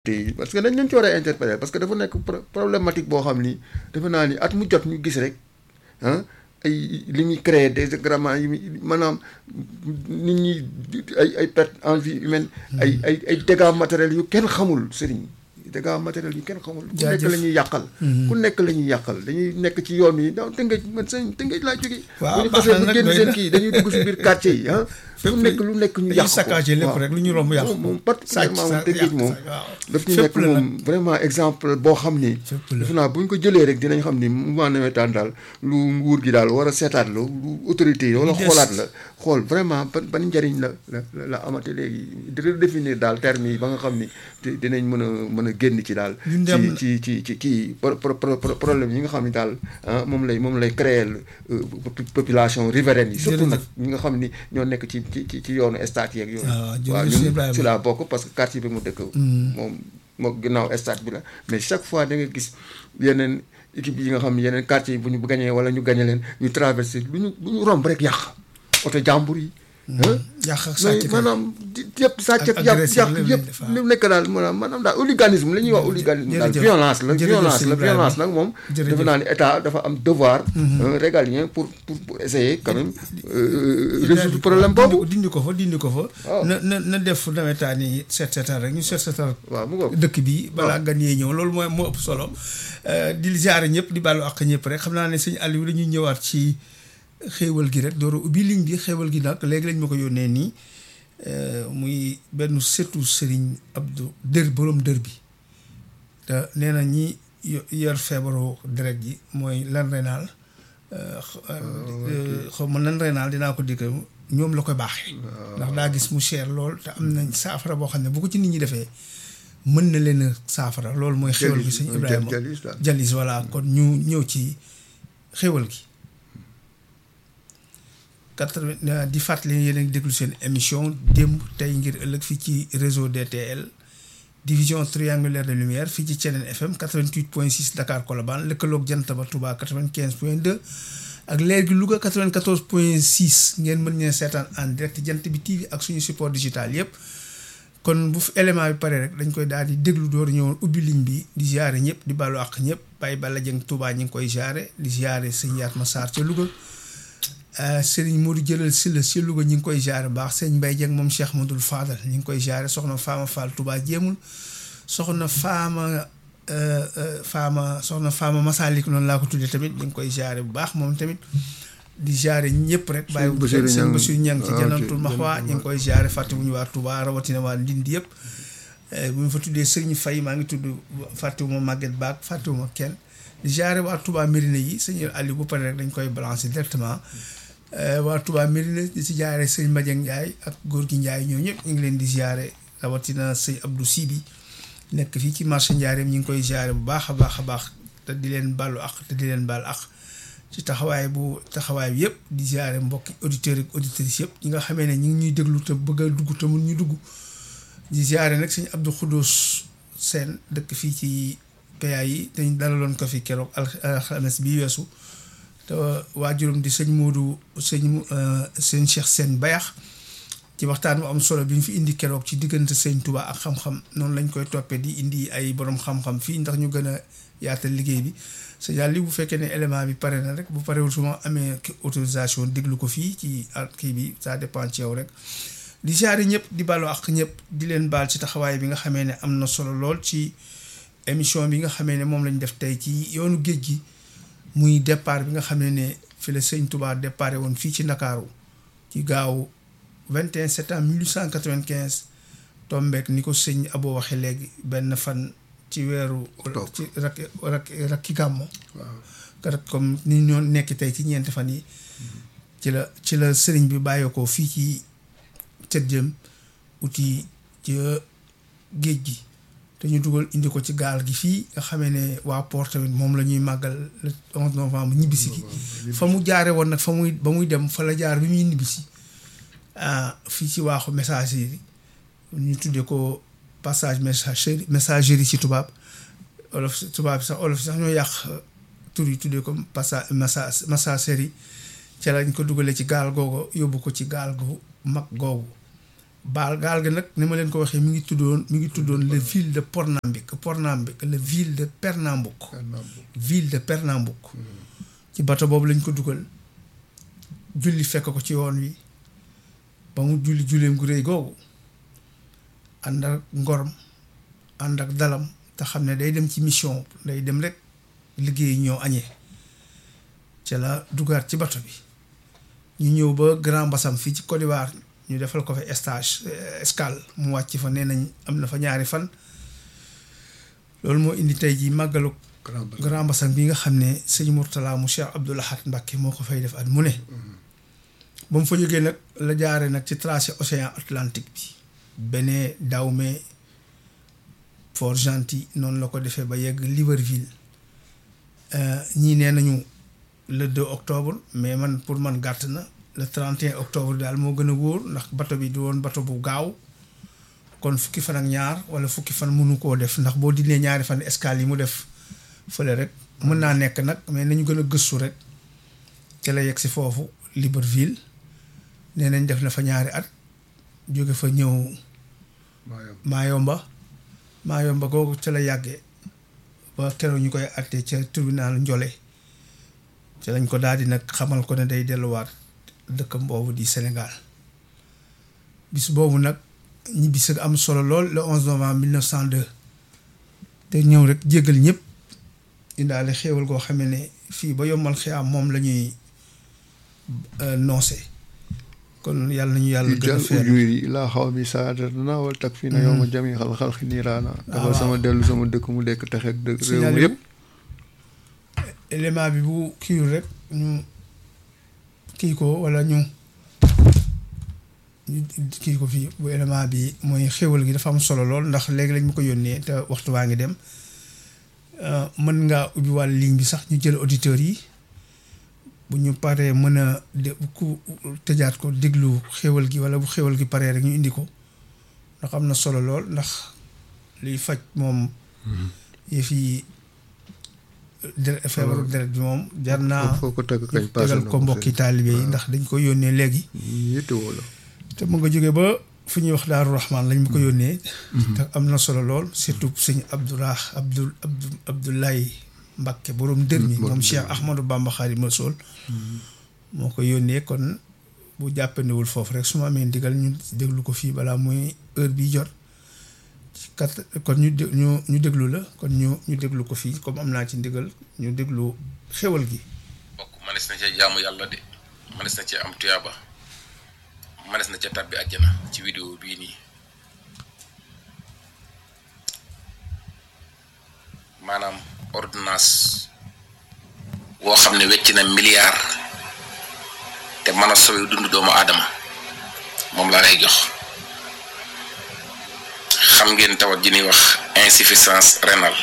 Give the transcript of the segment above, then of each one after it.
te parce que dañ leen ci war a interpeller parce que dafa nekk problématique boo xam ni defe naa ni at mu jot ñu gis rek ah ay li muy créer désagréments yi muy maanaam nit ñi ay ay perte en vie humaine ay ay ay dégâts matériels yu kenn xamul sëriñ dégâts matériels yu kenn xamul ku nekk la ñuy yàqal ku nekk la ñuy yàqal dañuy nekk ci yoon yi da tëngëj man sëñ tëngëj laa jógee bu ñu xasee bu génn seen kii dañuy dugg si biir quartier yi ah fu nekk lu nekk ñu yàq ko saccagé lépp rek lu ñu romb yàq moom particulièrement moom tëngëj moom daf ñu nekk moom vraiment exemple boo xam ni defe naa bu ñu ko jëlee rek dinañ xam ni mouvement nawetaan daal lu nguur gi daal war a seetaat la lu autorité yi wala xoolaat la xool vraiment ban ban njëriñ la la la amate léegi di redéfinir daal terme yi ba nga xam ni dinañ mën a mën a génn ci daal ci ci ci ci kii problème yi nga xam ni daal moom lay moom lay créer population riveraine yi surtout nag ñi nga xam ni ñoo nekk ci ci ci yoonu stade yeeg yooyu waaw ñun ci laa bokk parce que quartier bi mu dëkk moom moo ginnaaw stade bi la mais chaque fois da nga gis yeneen équipe yi nga xam ne yeneen quartier yi bu ñu gañee wala ñu gañe leen ñu traversé lu ñu lu ñu romb rek yàq oto jàmbur yi yàq ak sàcc maanaam yëpp sàcc ak yàq yàq yëpp lu nekk daal maanaam maanaam daal hooliganisme la ñuy wax hooliganisme daal violence la violence la violence nag moom defe naa ni état dafa am devoir régalien pour pour pour essayer quand même résoudre problème boobu dindi ko fa dindi ko fa na na na def nawetaan yi seet seetal rek ñu seet seetal waaw mu ngoog dëkk bi balaa gan yee ñëw loolu mooy moo ëpp solo di ziare ñëpp di baalu ak ñëpp rek xam naa ne sëñ Aliou dañuy ñëwaat ci xéewal gi rek door ubbi ligne bi xéewal gi nag léegi lañ ma ko yónnee nii muy benn setu Serigne Abdou dër borom dër bi te nee na ñi yor feebaru deret ji mooy lan renaal xaw ma lan renaal dinaa ko dikk ñoom la koy baaxee ndax daa gis mu cher lool te am nañ saafara boo xam ne bu ko ci nit ñi defee mën na leen a saafara loolu mooy xéewal gi sëñ Ibrahima jalis voilà kon ñu ñëw ci xéewal gi quatre di fàttali yéen a ngi déglu seen émission démb tey ngir ëllëg fii ci réseau DTL division triangulaire de lumière fii ci Thiénène FM 88 point 6 Dakar Colobane lëkkaloog jant ba Touba 95 point 2 ak léegi Louga 94 point 6 ngeen mën ñeen seetaan en direct jant bi TV ak suñu support digital yépp kon bu fi élément bi pare rek dañ koy daal di déglu door ñëwoon ubbi ligne bi di ziare ñëpp di baalu àq ñëpp Baye Balla Dieng Touba ñu ngi koy ziare di ziare sëñ Yatma Sarr ca Louga sëriñ Modou jëlal si la si Louga ñu ngi koy jaare baax sëñ Mbaye Dieng moom Cheikh Modou Fadal ñu ngi koy jaare soxna Faama Fall Touba jéemul soxna Faama Faama soxna Faama Masalik noonu laa ko tuddee tamit ñu ngi koy jaare bu baax moom tamit di jaare ñëpp rek bàyyi wu sëñ Bassirou Niang ci Jannatul Maxwa ñu ngi koy jaare fàttewuñu waa Touba rawatina waa Ndindi yëpp bu ñu fa tuddee sëriñ Faye maa ngi tudd fàttewuma Maguette Baak fàttewuma kenn di jaare waa Touba Mérina yi sëñ Aliou bu pare rek dañ koy balancer directement waa Touba Mérina di si jaare sëñ Madieng Ndiaye ak góor gi Ndiaye ñoo ñëpp ñu ngi leen di jaare rawatina sëñ Abdou Sibi nekk fii ci marché Ndiarème ñu ngi koy jaare bu baax a baax a baax te di leen baalu ak te di leen baal ak ci taxawaay bu taxawaay bi yëpp di jaare mbokki auditeurs ak auditrices yëpp ñi nga xamee ne ñu ngi ñuy déglu te bëgg a dugg te mun ñu dugg di jaare nag sëñ Abdou Khoudous Sène dëkk fii ci PA yi dañ dalaloon ko fi keroog alxames bi weesu te waajuram di sëñ Modou sëñ sëñ Cheikh Sène Bayax ci waxtaan bu am solo bi ñu fi indi keroog ci diggante sëñ Touba ak xam-xam noonu lañ koy toppee di indi ay borom xam-xam fii ndax ñu gën a yaatal liggéey bi sëñ li bu fekkee ne élément bi pare na rek bu parewul su ma amee autorisation déglu ko fii ci kii bi ça dépend ci yow rek di jaare ñëpp di baalu ak ñëpp di leen baal ci taxawaay bi nga xamee ne am na solo lool ci émission bi nga xamee ne moom lañ def tey ci yoonu géej gi muy départ bi nga xam ne ne fi la sëñ Touba départ woon fii ci Ndakaaru ci gaaw 21 septembre 1895 tombeek ni ko sëñ Abo waxe léegi benn fan ci weeru ci rak rak rakki gàmmo kat comme ni ñoo nekk tey ci ñeenti fan yi ci la ci la sëriñ bi bàyyeekoo fii ci cët jëm uti ci géej gi te ñu dugal indi ko ci gaal gi fii nga xamee ne waa port tamit moom la ñuy màggal le 11 novembre ñibbisi gi fa mu jaare woon nag fa muy ba muy dem fa la jaar bi muy ñibbisi fii ci waaxu messagerie ñu tuddee ko passage messagerie messagerie ci tubaab olof tubaab sax olof sax ñoo yàq tur yi tuddee ko passage messagerie ca lañ ko dugalee ci gaal googu yóbbu ko ci gaal gu mag googu baal gaal ga nag ni ma leen ko waxee mi ngi tuddoon mi ngi tuddoon le ville de Pornambik Pornambik le ville de Pernambouc ville de Pernambouc ci bato boobu lañ ko dugal julli fekk ko ci yoon wi ba mu julli julleem gu rëy googu ànd ak ngorom ànd ak dalam te xam ne day dem ci mission day dem rek liggéey ñoo añee ca la dugaat ci bato bi ñu ñëw ba Grand Bassam fii ci Côte d'Ivoire ñu defal ko fa stage escale mu wàcc fa nee nañ am na fa ñaari fan loolu moo indi tey ji màggalu Grand Bassam bi nga xam ne sëñ Mourtala mu Cheikh Abdoul Ahad Mbacké moo ko fay def at mu ne ba mu fa jógee nag la jaare nag ci tracé océan Atlantique bi Bénin Dahomey Port-Gentil noonu la ko defee ba yegg Libreville ñii nee nañu le 2 octobre mais man pour man gàtt na le 31 octobre daal moo gën a wóor ndax bato bi du woon bato bu gaaw kon fukki fan ak ñaar wala fukki fan mënu koo def ndax boo dindee ñaari fan escale yi mu def fële rek mën naa nekk nag mais nañu gën a gëstu rek ca la yegg si foofu Libreville nee nañ def na fa ñaari at jóge fa ñëw Maayomba Maayomba googu ca la yàggee ba keroog ñu koy àttee ca tribunal Njole ca lañ ko daal di nag xamal ko ne day delluwaat dëkkam boobu di Sénégal bis boobu nag ñibbi si am solo lool le 11 novembre 1902 te ñëw rek jéggal ñëpp indaale xéewal goo xamee ne fii ba yombal xiyaam moom la ñuy noose kon yàlla nañu yàlla gën a feer ujuri laa xaw mi saadatana wal tak fii na yow ma jami xal xal xi niiraana dafa sama dellu sama dëkk mu dekk texeeg dëkk réew mi yëpp élément bi bu kiiwul rek ñu kii ko wala ñu ñu kii ko fii bu élément bi mooy xéwal gi dafa am solo lool ndax léegi lañ ma ko yónnee te waxtu waa ngi dem mën ngaa ubbi wàll ligne bi sax ñu jël auditeurs yi bu ñu paree mën a de ku tëjaat ko déglu xéwal gi wala bu xéwal gi paree rek ñu indi ko ndax am na solo lool ndax liy faj moom yëf yi deret feebaru deret bi moom jar naa foo ko tëgg kañ tegal ko mbokki taalibe yi ndax dañ ko yónnee léegi yittewoo la te mu nga jógee ba fu ñuy wax daaru rahman lañ ma ko yónnee te am na solo lool surtout sëñ abdourah abdul abdu abdoulaye Mbacke borom dër mi moom Cheikh Ahmadou Bamba Xaadimu Rasuul moo ko yónnee kon bu jàppandiwul foofu rek su ma amee ndigal ñu déglu ko fii balaa muy heure bi jot kat kon ñu ñu ñu déglu la kon ñu ñu déglu ko fii comme am naa ci ndigal ñu déglu xéwal gi bokk manes na cee jaamu yàlla de manes na cee am tuyaaba manes na cee tàbbi àjjana ci vidéo bii nii maanaam ordonnance woo xam ne wecc na milliard te mën a sowe dund doomu aadama moom laa lay jox xam ngeen tawat ji ñuy wax insuffisance rénale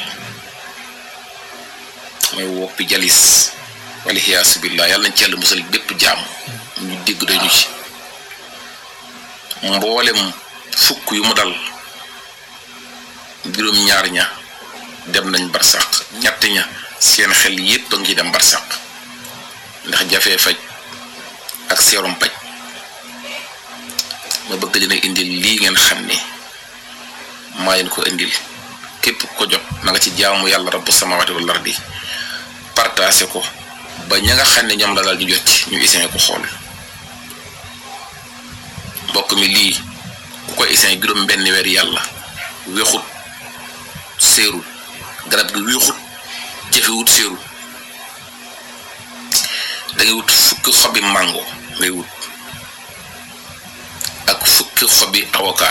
mooy woppi jalis wala xiyaasu billah yàlla nañ ci yàlla musal bépp jaam ñu dégg dañu ci mboolem fukk yu mu dal juróom ñaar ña dem nañ barsàq ñett ña seen xel yépp a ngi dem barsàq ndax jafee faj ak seerum paj ma bëgg dina indil lii ngeen xam ni maa leen ko indil képp ko jot na nga ci jaamu yàlla rabbu samawati wal ardi partagé ko ba ña nga xam ne ñoom la daal ñu jot ci ñu isin ko xool mbokk mi lii ku ko isin juróom benn weer yàlla wexut séerul garab gi wexut jëfewut séerul da ngay wut fukki xobi mango ngay wut ak fukki xobi avocat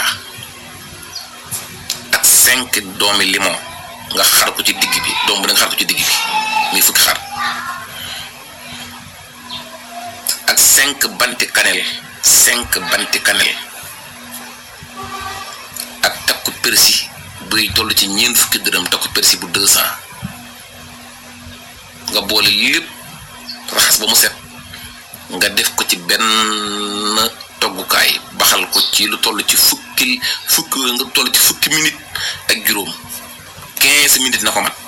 ak cinq doomi limon nga xar ko ci digg bi doom bu da nga xar ko ci digg bi muy fukki xar ak cinq banti kanel cinq banti kanel ak takku persi buy toll ci ñeent fukki dërëm takku persi bu deux cent nga boole lépp raxas ba mu set nga def ko ci benn toggukaay baxal ko ci lu toll ci fukki fukki nga toll ci fukki minute ak juróom quinze minutes na ko mat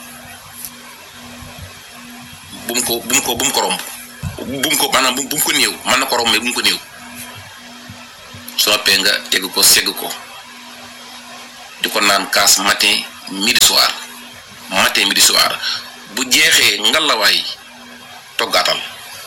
bu mu ko bu mu ko bu mu ko romb bu mu ko maanaam bu mu ko néew mën na ko romb mais bu mu ko néew su noppee nga teg ko segg ko di ko naan kaas matin midi soir matin midi soir bu jeexee ngalawaay toggaatal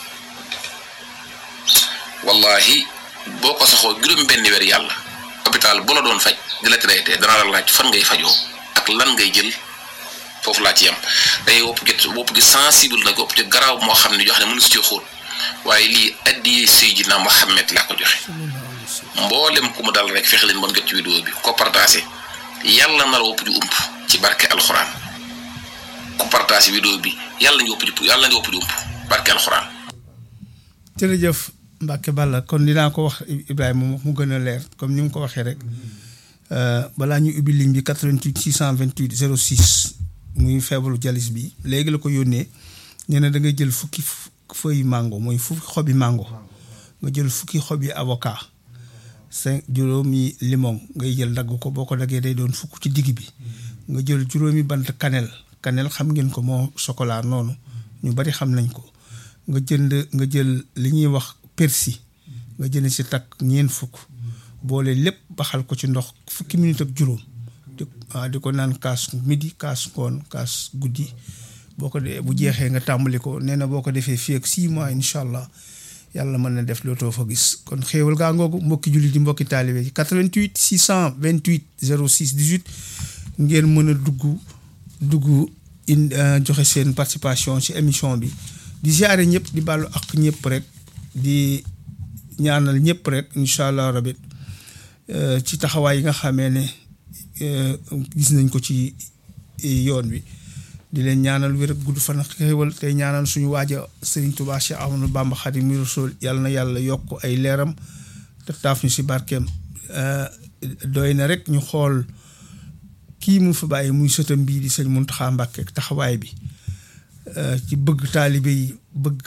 wallahi boo ko saxoo juróom benn weer yàlla hôpital bu la doon faj di la traité dana la laaj fan ngay fajoo ak lan ngay jël foofu laa ci yem day wopp gi wopp gi sensible nag wopp ci garaaw moo xam ne jox ne mënu si ci xóot waaye lii addiyee Seydina Mohamed laa ko joxe mboolem ku mu dal rek fexe leen ba mu jot ci vidéo bi ko partagé yàlla na la wopp ju ump ci barke alxuraan ku partagé vidéo bi yàlla ñu wopp ju yàlla ñu wopp ju ump barke alxuraan. jërëjëf Mbacke Balla kon dinaa ko wax Ibrahima mu gën a leer comme ni mu ko waxee rek balaa ñu ubbi ligne bi 88 628 06 muy feebaru jalis bi léegi la ko yónnee nee na da ngay jël fukki feuille mango mooy fukki xobi mango nga jël fukki xobi avocat cinq juróomi limon ngay jël dagg ko boo ko daggee day doon fukk ci digg bi nga jël juróomi bant kanel kanel xam ngeen ko moo chocolat noonu ñu bari xam nañ ko nga jënd nga jël li ñuy wax persil nga jënd si takk ñeent fukk boole lépp baxal ko ci ndox fukki minute ak juróom di waaw di ko naan kaas midi kaas ngoon kaas guddi boo ko dee bu jeexee nga tàmbali ko nee na boo ko defee fii ak six mois incha allah yàlla mën na def lootoo fa gis kon xéewal gaa ngoogu mbokki jullit di mbokki taalibe yi 88 628 06 18 ngeen mën a dugg dugg in joxe seen participation ci émission bi di ziare ñëpp di bàllu ak ñëpp rek di ñaanal ñëpp rek incha allah rabit ci taxawaay yi nga xamee ne gis nañ ko ci yoon wi di leen ñaanal wér ak gudd fan ak xéewal tey ñaanal suñu waaja Serigne Touba Cheikh Ahmadou Bamba Xaadimu Rasuul yàlla na yàlla yokk ay leeram te taaf ñu si barkeem doy na rek ñu xool kii mu fi bàyyi muy sëtam bii di sëñ Muntaxa Mbàkke taxawaay bi ci bëgg taalibe yi bëgg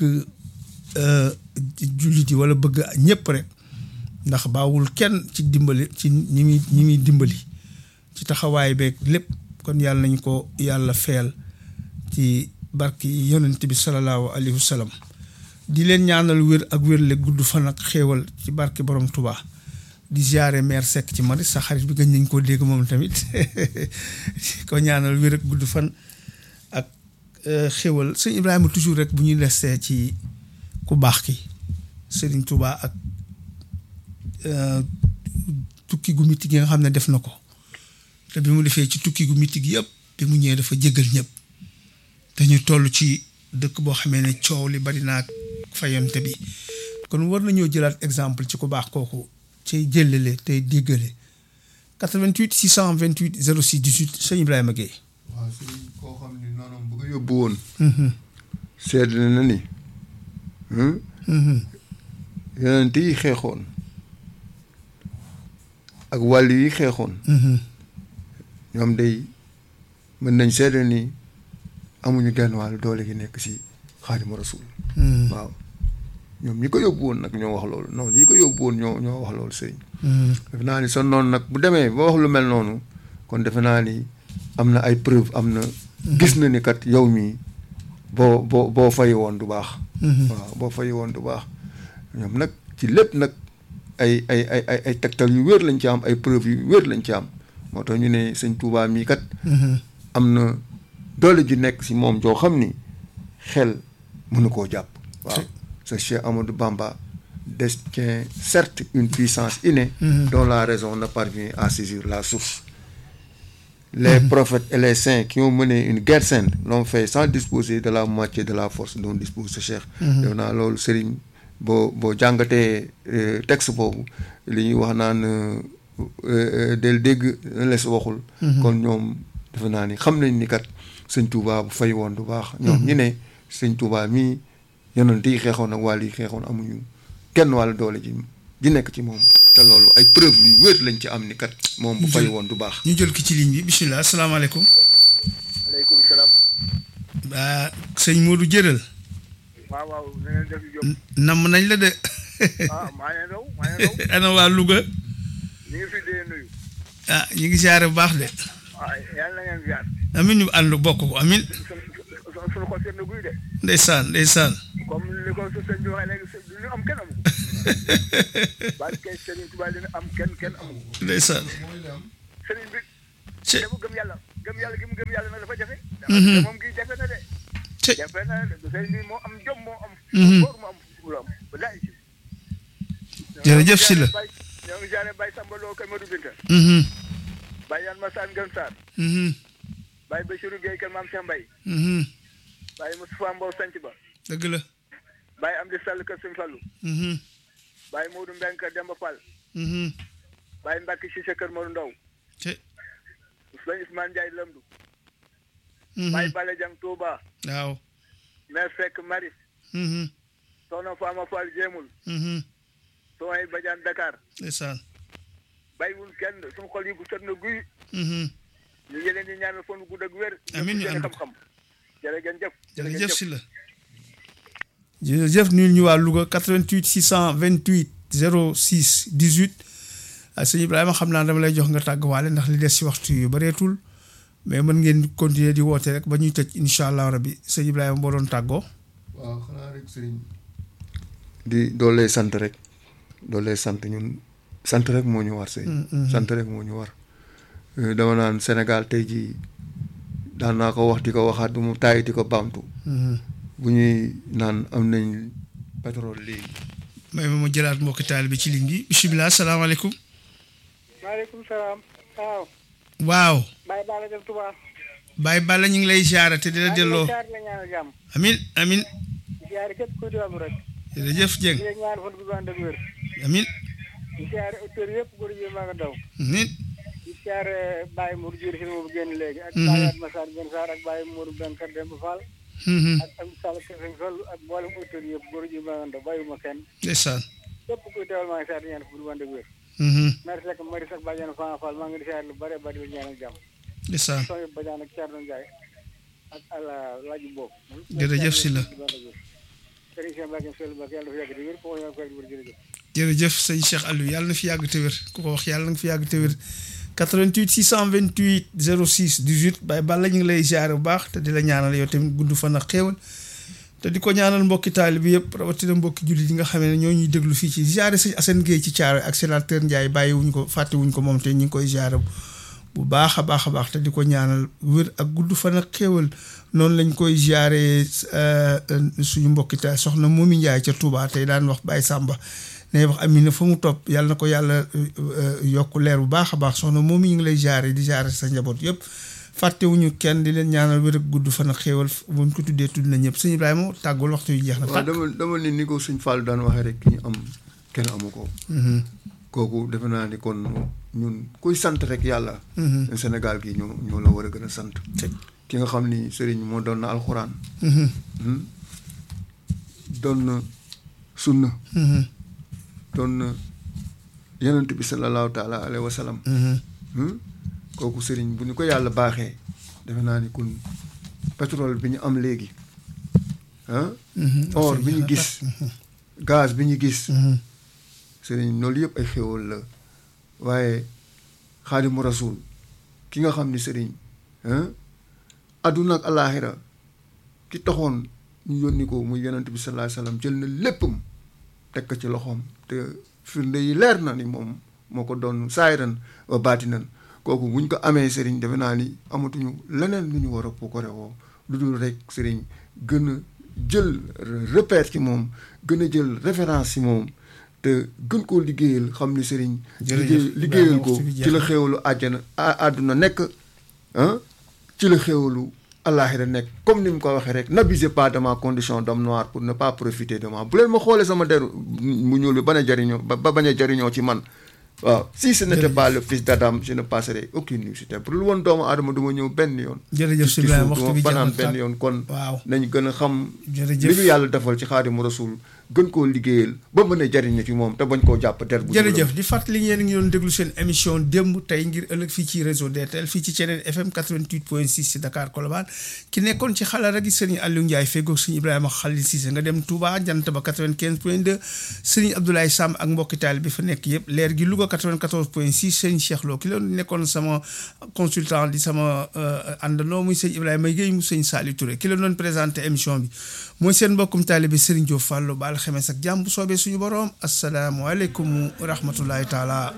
jullit yi wala bëgg ñëpp rek ndax baawul kenn ci dimbali ci ñi muy ñi muy dimbali ci taxawaay beeg lépp kon yàlla nañ ko yàlla feel ci barki yonent bi salallaahu alayhi wa sallam di leen ñaanal wér ak wérle gudd fan ak xéewal ci barki borom Touba di ziare maire Seck ci Maris sa xarit bi gën nañ koo dégg moom tamit ko ñaanal wér ak gudd fan ak xéewal sëñ Ibrahima toujours rek bu ñuy lestee ci ku baax ki Serigne Touba ak tukki gu mitti gi nga xam ne def na ko te bi mu defee ci tukki gu mitti gi yëpp bi mu ñëwee dafa jéggal ñëpp dañu toll ci dëkk boo xamee ne coow li bari naa fayante bi kon war nañoo jëlaat exemple ci ku baax kooku cay jëllale tey déggale 88 628 06 18 sëñ Ibrahima Gueye. waaw sëñ koo xam ni noonu bu ko yóbbu woon. sedd na ni. yonent yi xeexoon ak wàll yi xeexoon. ñoom day mën nañ seede ni amuñu genn wàllu doole gi nekk si xaadimu rasul waaw ñoom ñi ko yóbbu woon nag ñoo wax loolu noonu ñi ko yóbbu woon ñoo ñoo wax loolu sëñ defe naa ni sa noonu nag bu demee ba wax lu mel noonu kon defe naa ni am na ay preuve am na gis na ni kat yow mii boo boo boo fayi woon du baax waaw boo fayi woon du baax ñoom nag ci lépp nag ay ay ay ay ay tegtal yu wér lañ ci am ay preuve yu wér lañ ci am moo tax ñu ne sëñ Touba mii kat am na doole ji nekk si moom joo xam ni xel mënu koo jàpp waaw ce Cheikh Amadou Bamba détient certes une puissance innée dont la raison ne parvient à saisir la source les prophètes et les saints qui ont mené une guerre sainte l'ont fait sans disposer de la moitié de la force dont dispose ce Cheikh def naa loolu sëriñ boo boo jàngatee texte boobu li ñuy wax naan del dégg les waxul kon ñoom defe naa ni xam nañ ni kat sëñ Touba bu fay woon du baax ñoom ñi ne sëñ Touba mii yonent yi xeexoon ak wàll yi xeexoon amuñu kenn wàllu doole ji ji nekk ci moom te loolu ay preuve yu wér lañ ci am ni kat moom bu fay woon du baax ñu jël ki ci ligne bi bisimilah asalaamaaleykum aleykum salaam waa sëñ Modou jëral waaw waaw na ngeen def Diop namm nañ la de ah maa ngi daw maa ngi daw ana waa Louga ñu ngi fi dee nuyu ah ñu ngi siyaare bu baax de waaw yàlla na ngeen ziar amin ñu ànd bokk ko amin suñu xol seet na guy de ndeysaan ndeysaan comme li ko su sëñ bi waxee léegi lu am kenn amu ko barke Serigne Touba li am kenn kenn amul ndeysaan Serigne bi ci dafa gëm yàlla gëm yàlla gi mu gëm yàlla nag dafa jafe te moom gi jafe na de ci jafe na de Serigne bi moo am jom moo am Mhm. góor moo am fulla am ba daay si Jërëjëf Sylla. ñoo ngi jaare Baye Samba Lo kër Madou Binta Mhm, Baye Yan Massane Gën Sarr mhm, Baye Bassirou Gueye kër Maam Cheikh Mbaye mhm. Baye Moustapha Mbow Sanc Ba dëgg la Baye Amdi Sall kër Sëñ Fallou Mhm, Baye Modou Mbeng kër Demba Fall mhm. Baye Mbacke Cissé kër Modou Ndaw ci Sëñ Ousmane Ndiaye Lamdou Mhm. Baye Bale Jang Touba waaw Mère Seck Maris Mhm, Soxna Fama Fall Jéemul mhm. Soxna Badiane Dakar ndeysaan bàyyiwul kenn suñu xol yi bu set na guy Mhm. ñu ngi leen di ñaanal fan gudd ak wér Amiin ñu seen ànd ko. xam-xam jërë ngeen jëf jërëjëf si la jërëjëf nuyu ñu waa Louga 88 628 06 18 ah sëñ Ibrahima xam naa dama lay jox nga tàgguwaale ndax li des si waxtu yu bareetul mais mën ngeen continuer di woote rek ba ñuy tëj incha allah rabbi sëñ Ibrahima boo doon tàggoo. waaw xanaa rek sëriñ di doolee sant rek doolee sant ñun sant rek moo ñu war sëriñ sant rek moo ñu war Euh, dama naan Sénégal tey jii daan naa ko wax di ko waxaat du mu tàyyi di ko baamtu bu ñuy naan am nañ pétrole léegi may ma ma jëlaat mbokki taal bi ci ligne bi bisimilah salaamaaleykum. maaleykum salaam waaw waaw Baye Bala dem Touba Baye Balla ñu ngi lay ziare te di la delloo jaar la ñaanal jàmm amin amin ziare képp kuy diwaanu rek jërëjëf Dieng di leen ñaan fan bu ànd ak wér amin di ziare auteur yëpp góor yi maa nga daw amin di ziare Baye Mour Diir si moom génn léegi ak Mhm. Baye Atma Sarr Ben Sarr ak Baye Mour Benkar Demba Fall Mhm. ak am Sall Kër Sëñ Fall ak mboolem auteur yëpp góor yi maa nga daw bàyyiwuma kenn ndeysaan képp kuy teewal maa ngi ziare di ñaan fan bu ànd ak wér Mhm. merci ak Maris ak Badiane Fama Fall maa ngi di ziare lu bare bari di ñaanal jàmm ndeysaan soo yëpp Badiane ak Thierno Ndiaye ak àlla laaju boobu Jërëjëf Sylla. Sëriñ Cheikh Mbacke Seydou Mbacke yàlla dafa yàgg di wér ko ñaan ko yàgg di wér jërëjëf jërëjëf sëñ Cheikh Aliou yàlla na fi yàgg te wér ku ko wax yàlla na nga fi yàgg te wér 88 628 06 18 Baye Balla ñu ngi lay ziare bu baax te di la ñaanal yow tamit gudd fan ak xéewal te di ko ñaanal mbokki taali bi yëpp rawatina mbokki jullit yi nga xam ne ñoo ñuy déglu fii ci ziare sëñ Assane Gueye ci Thiaroye ak sénateur Ndiaye bàyyi wuñ ko fàtte wuñ ko moom te ñu ngi koy ziare bu baax a baax a baax te di ko ñaanal wér ak gudd fan ak xéewal noonu lañ koy ziare suñu mbokki taal soxna Momi Ndiaye ca Touba tey daan wax Baye Samba ne wax Amina fa mu topp yàlla na ko yàlla yokk leer bu baax a baax soxna Momi ñu ngi lay ziare di ziare sa njaboot yëpp fàttewuñu kenn di leen ñaanal wér ak gudd fan ak xéewal buñ ko tuddee tudd na ñëpp sëñ Ibrahima tàggul waxtu yu jeex na. waaw dama dama ni ni ko suñ Fall daan waxee rek ki ñu am kenn amu ko. kooku defe naa ni kon ñun kuy sant rek yàlla. Sénégal gi ñoo ñoo la war a gën a sant. ki nga xam ni sëriñ moo doon na alxuraan. doon na sunna. doon na yonent bi sallallahu taala alayhi wa sallam. kooku sëriñ bu ñu ko yàlla baaxee defe naa ni kun pétrole bi ñu am léegi ah. or bi ñu gis. gaz bi ñu gis. sëriñ loolu yëpp ay xéwal la waaye xaadimu rasul ki nga xam ni sëriñ adduna ak alaaxira ki taxoon ñu yónni ko muy yonent bi sallallahu alayhi wasallam jël na léppam teg ko ci loxoom te firnde yi leer na ni moom moo ko doon saayiran wa baatinan kooku buñ ko amee sëriñ defe naa ni amatuñu leneen lu ñu war a pukkare woo lu dul rek sëriñ gën a jël repère ci moom gën a jël référence ci moom te gën koo liggéeyal xam ni sëriñ liggéey liggéeyal ko ci la xéewalu àjjana àdduna nekk ah ci la xéewalu àllaaxira nekk comme ni mu ko waxee rek n'abusez pas de ma condition d'homme noir pour ne pas profiter de moi bu leen ma xoolee sama deru mu ñuul bi bañ a jariñoo ba bañ a jariñoo ci man waaw si ce n'était pas le fils d'Adam je ne passerai aucune nuit pour lu woon doomu aadama du ma ñëw benn yoon jërëjëf si Ibrahima waxtu bi banaan benn yoon kon waaw nañ gën a xam jërëjëf li ñu yàlla defal ci xaadimu rasul gën koo liggéeyal ba mën a jariñu ci moom te bañ koo jàpp der bu jërëjëf di fàttali yéen a ngi doon déglu seen émission démb tey ngir ëllëg fii ci réseau DTL fii ci Thiénène FM 88.6 ci Dakar Colobane ki nekkoon ci xalaat gi sëriñ Aliou Ndiaye feggoog sëriñ Ibrahima Khalil Cissé nga dem Touba jant ba 95.2 sëriñ Abdoulaye Samb ak mbokki taal bi fa nekk yëpp leer gi Louga 94.6 sëriñ Cheikh Lo ki loon nekkoon sama consultant di sama àndandoo muy sëriñ Ibrahima Guèye mu sëriñ Saliou Touré ki la doon présenté émission bi mooy seen mbokkum taalibe Serigne Diop Fallo Baal alxemes ak jàmm bu soobee suñu boroom asalaamualeykum wa rahmatullahi taala